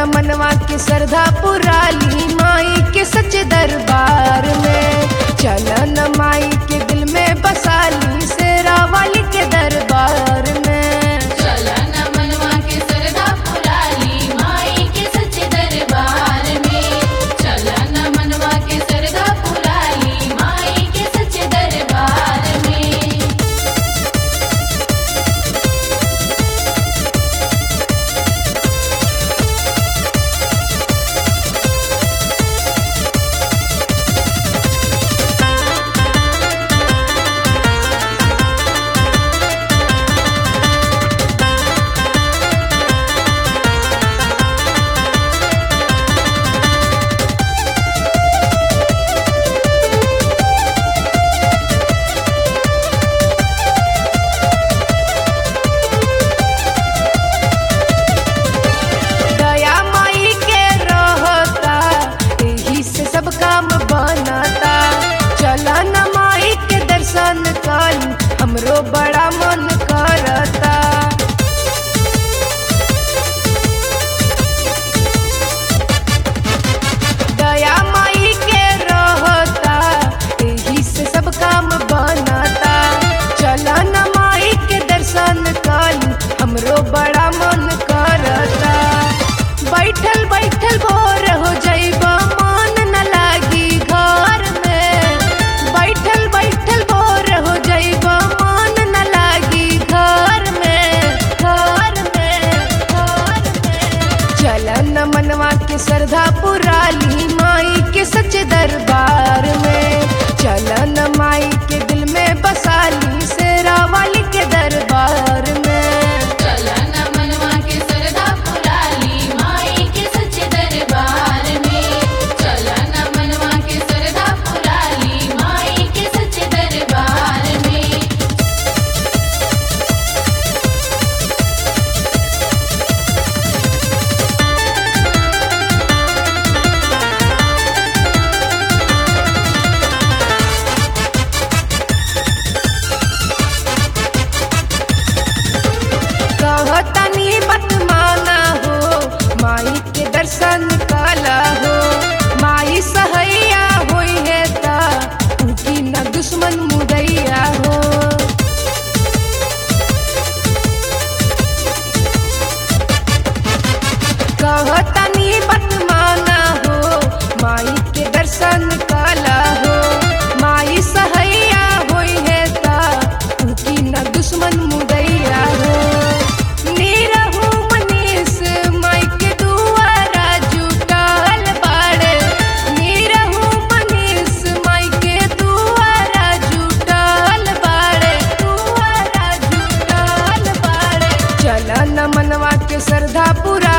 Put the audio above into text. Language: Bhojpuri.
मनवा के श्रद्धा पुराली माई के सच दरबार में चलन माई के दिल में बसाली शेरा वाली के दरबार में चलन मनवा के सरदा पुराली माई के सच्चे दरबार में चलन मनवा के सरदा पुराली माई के सच्चे दरबार में दया माई के रहता यही से सब काम बनता चलन माई के दर्शन करी हमरो बड़ा मन करता दया माई के रहता यही से सब काम बनता चलन माई के दर्शन करी हमरो बड़ा मन करता बैठल बैठल भोर हो जाइबा मन न लागी घर में बैठल बैठल भोर हो जाइबा मन न लागी घर में घर में घर में चलन मनवा के श्रद्धा पुराली माई के सच दरबार में चलन माई के दिल में बसाली शेरा वाली के दरबार में चलन मनवा के सरदा पुराली माई के सच्चे दरबार में चलन मनवा के सरदा पुराली माई के सच्चे दरबार में कहतनी मत माना हो माई के दर्शन काला हो माई सहैया होई है ता उनकी न दुश्मन मुदैया हो कहतनी मत माना हो माई के दर्शन काला हो माई सहैया होई है ता उनकी न दुश्मन मुदैया हो नीरहु मनीष माई के दुआरा जुटाल बाड़े नीरहु मनीष माई के दुआरा जुटाल बाड़े दुआरा जुटाल बाड़े चलन मनवा के श्रद्धा पुरा